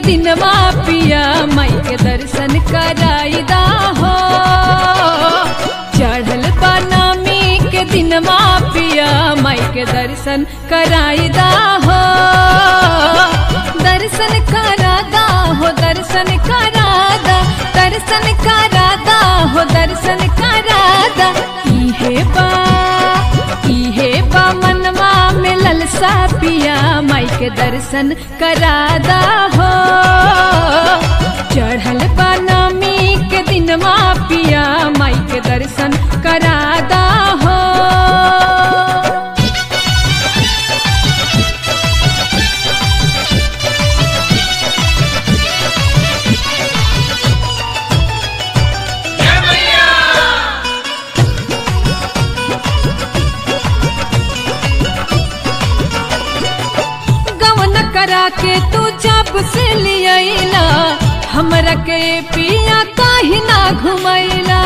दिनवा पिया माई के दर्शन कराईदा हो चढ़ल बनामी के दिनवा पिया माई के दर्शन कराईदा हो दर्शन करादा हो दर्शन करादा दर्शन करादा हो दर्शन करादा इहे बा इहे बा मनवा में ललसा पिया माई के दर्शन करादा हो चढ़ल बनामी के दिनवा पिया माई के दर्शन करादा हो गवन करा के तू जब से लियला हमरा के पिया काहे ना घुमैला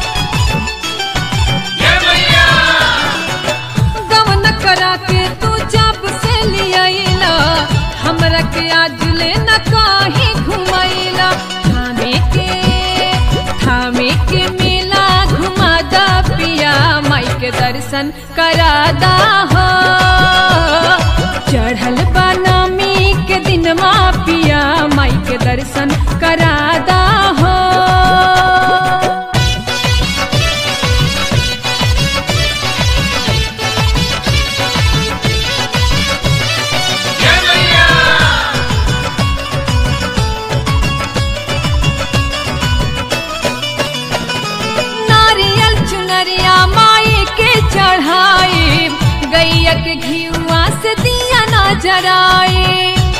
गवन करा के तू जब से लियला हमरा के आज ले न काहे घुमैला थामे के थामे के मेला घुमादा पिया माई के दर्शन करादा हो चढ़ल बनामी के दिनवा पिया माई के दर्शन करादा हो नारियल चुनरिया माई के चढ़ाई गैया के घियुआ से दिया ना जराए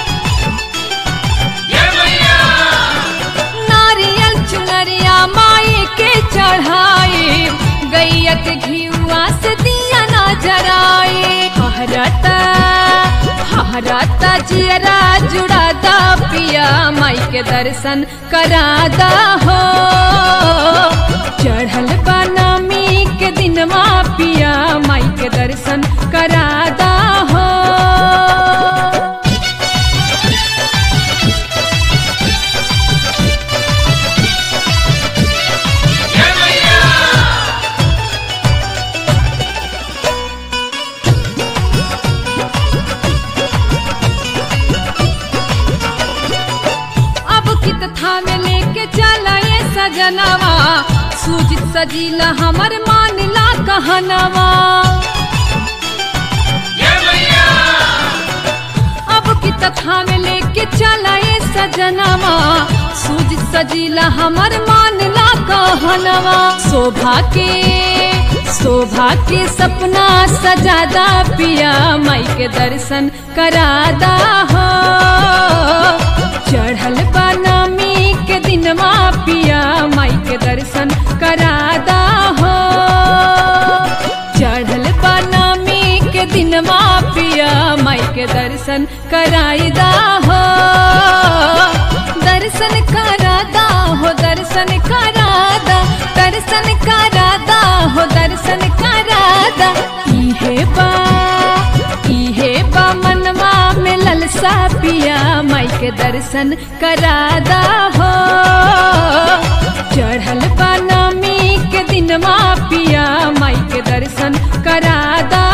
नारियल चुनरिया माई के चढ़ाई गैया के घियुआ से दिया ना जराए हरता हरता जियरा जुड़ादा पिया माई के दर्शन करादा हो चढ़ल बनामी के दिनवा पिया माई के दर्शन करादा हो अब कित थामे लेके चला ये सजनवा सूजित सजीला हमर मानला कहनवा अब कित थामे लेके चला ये सजनवा सूजित सजीला हमर मानला कहनवा शोभा के शोभा के सपना सजादा पिया माई के दर्शन करादा हो चढ़ल बनामी के दिनवा पिया माई के दर्शन करादा हो चढ़ल बनामी के दिनवा पिया माई के दर्शन कराईदा हो दर्शन करादा हो दर्शन करादा दर्शन करादा हो दर्शन करादा इहे बा इहे बा मनवा में ललसा पिया माई के दर्शन करादा हो चढ़ल बनामी के दिनवा पिया माई के दर्शन करादा